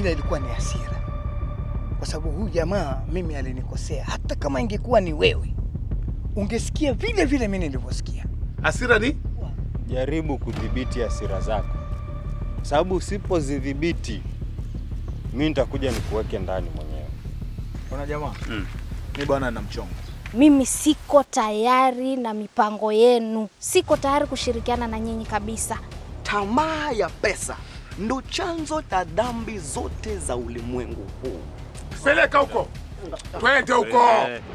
ila ilikuwa ni hasira, kwa sababu huyu jamaa mimi alinikosea. Hata kama ingekuwa ni wewe, ungesikia vile vile mimi nilivyosikia. Hasira ni Jaribu kudhibiti hasira zako, sababu usipozidhibiti mi nitakuja nikuweke ndani mwenyewe. Ona jamaa, mi bwana na mchongo. Mimi siko tayari na mipango yenu, siko tayari kushirikiana na nyinyi kabisa. Tamaa ya pesa ndo chanzo cha dhambi zote za ulimwengu huu. peleka huko, twende huko.